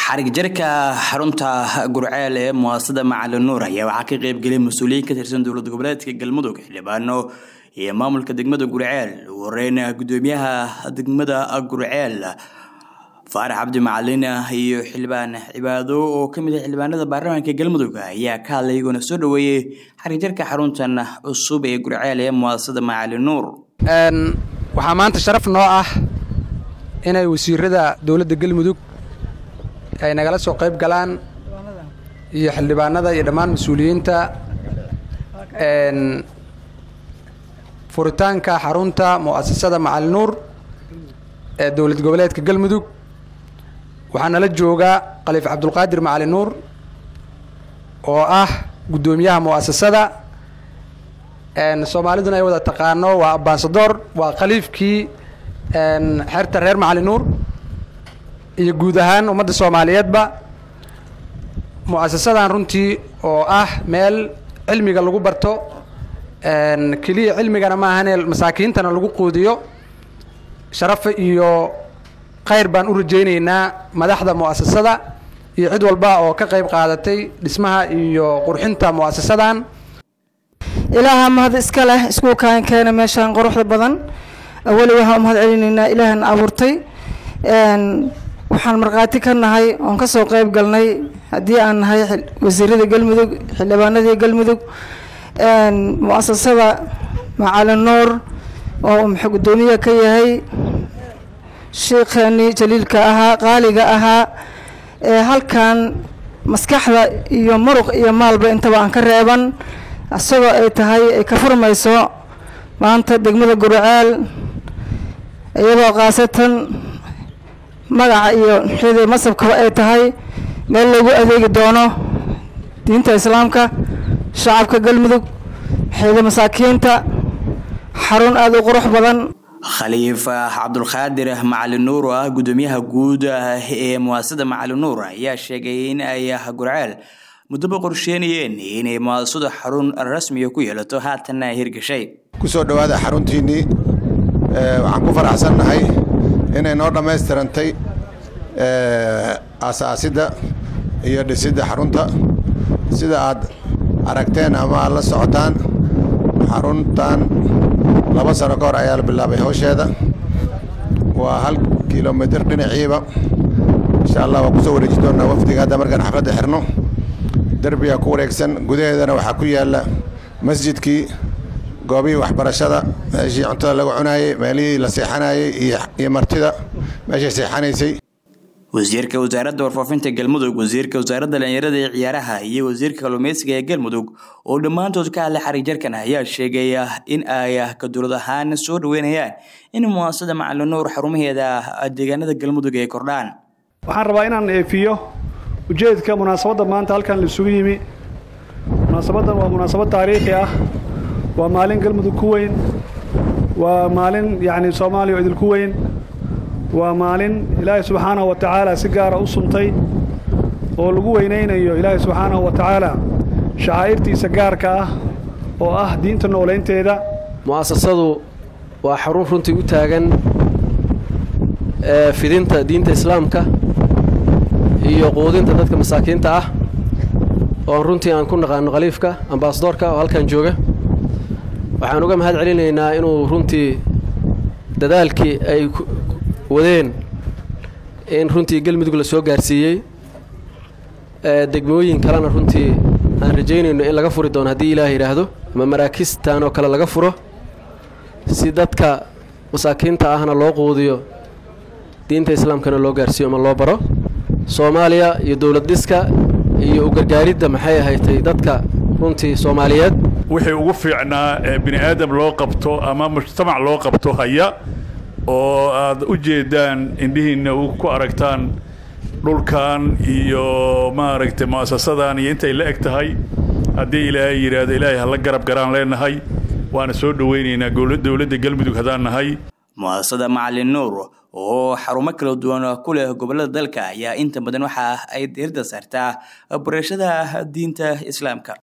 xarig jarka xarunta gurceel ee muasasada macalin nuur ayaa waxaa ka qeybgelay mas-uuliyiin ka tirsan dowlad goboleedka galmudug xildhibaano iyo maamulka degmada gurceel ugu horeyn gudoomiyaha degmada gurceel faarax cabdi macalin iyo xildhibaan cibaado oo kamid ah xildhibaanada baarlamaanka galmudug ayaa ka hadlay iyagoona soo dhaweeyey xarig jarka xaruntan cusub ee gurceel ee muasasada macalin nuur waxaa maanta sharaf noo ah inay wasiirada dowladda galmudug ay nagala soo qayb galaan iyo xildhibaanada iyo dhammaan mas-uuliyiinta furitaanka xarunta mu'asasada macalin nuur ee dowlad goboleedka galmudug waxaa nala jooga khaliif cabdulqaadir macalin nuur oo ah guddoomiyaha mu'asasada soomaaliduna ay wada taqaano waa ambasador waa khaliifkii xerta reer macalin nuur iyo guud ahaan ummadda soomaaliyeedba mu'asasadan runtii oo ah meel cilmiga lagu barto keliya cilmigana ma ahane masaakiintana lagu quudiyo sharafa iyo khayr baan u rajaynaynaa madaxda mu'asasada iyo cid walba oo ka qayb qaadatay dhismaha iyo qurxinta mu'asasadan ilaaha mahad iska leh isku kaan keena meeshaan quruxda badan awali waxaan u mahad celinaynaa ilaahan abuurtay waxaan markhaati ka nahay oon ka soo qayb galnay haddii aan nahay wasiirada galmudug xildhibaanadii galmudug mu'asasada macalin nuur oo muxuu guddoomiya ka yahay sheikheeni jaliilka ahaa qaaliga ahaa ee halkan maskaxda iyo muruq iyo maalba intaba aan ka reeban isagoo ay tahay ay ka furmayso maanta degmada gurceel iyadoo khaasatan magaca iyo xida masabkaba ay tahay meel lagu adeegi doono diinta islaamka shacabka galmudug xida masaakiinta xarun aada u qurux badan khaliif cabdulqaadir macalin nuur oo ah guddoomiyaha guud ee muasasada macalin nuur ayaa sheegay in ay gurceel muddoba qorsheynayeen inay muasasadu xarun rasmiya ku yeelato haatanna ay hirgashay kusoo dhowaada xaruntiinnii waxaan ku faraxsannahay inay noo dhammaystirantay aasaasidda iyo dhisidda xarunta sida aad aragteen ama aad la socotaan xaruntan laba sano ka hor ayaa la bilaabay howsheeda waa hal kilomitir dhinaciiba insha allah waan kusoo wareeji doonnaa wafdiga hadda markaan xafladda xirno derbiga ku wareegsan gudaheedana waxaa ku yaalla masjidkii goobihii waxbarashada meeshii cuntada lagu cunaayey meelihii la seexanayey iyo martida meeshay seexanaysay wasiirka wasaaradda warfaafinta galmudug wasiirka wasaaradda dhalinyarada ee ciyaaraha iyo wasiirka kalluumeysiga ee galmudug oo dhammaantood ka hadlay xarig jarkan ayaa sheegaya in ay ka dowlad ahaan soo dhaweynayaan in muasasada macalin nuur xarumaheeda deegaanada galmudug ay kordhaan waxaan rabaa inaan eefiyo ujeedka munaasabadda maanta halkan laisugu yimi munaasabaddan waa munaasabad taariikhi ah waa maalin galmudug ku weyn waa maalin yacni soomaaliya oo idinku weyn waa maalin ilaahay subxaanahu wa tacaala si gaara u suntay oo lagu weynaynayo ilaahay subxaanahu wa tacaala shacaa'irtiisa gaarka ah oo ah diinta noolaynteeda mu'asasadu waa xarun runtii u taagan fidinta diinta islaamka iyo quudinta dadka masaakiinta ah oon runtii aan ku naqaano khaliifka ambasadoorka oo halkan jooga waxaan uga mahad celinaynaa inuu runtii dadaalkii ay wadeen in runtii galmudug la soo gaarsiiyey degmooyin kalena runtii aan rajaynayno in laga furi doono haddii ilaah yidhaahdo ama maraakistan oo kale laga furo si dadka masaakiinta ahna loo quudiyo diinta islaamkana loo gaarsiiyo ama loo baro soomaaliya iyo dowlad dhiska iyo u gargaaridda maxay ahaydtay dadka runtii soomaaliyeed wixii ugu fiicnaa ee bini aadam loo qabto ama mujtamac loo qabto haya oo aad u jeedaan indhihiinna ku aragtaan dhulkan iyo maaragtay mu'asasadan iyo intay la eg tahay haddii ilaahay yidhaahdo ilaahay hala garab garaan leenahay waana soo dhowaynaynaa dowladda galmudug haddaan nahay mu'asasada macalin nuur oo xarumo kala duwan ku leh gobollada dalka ayaa inta badan waxa ay diirda saartaa barashada diinta islaamka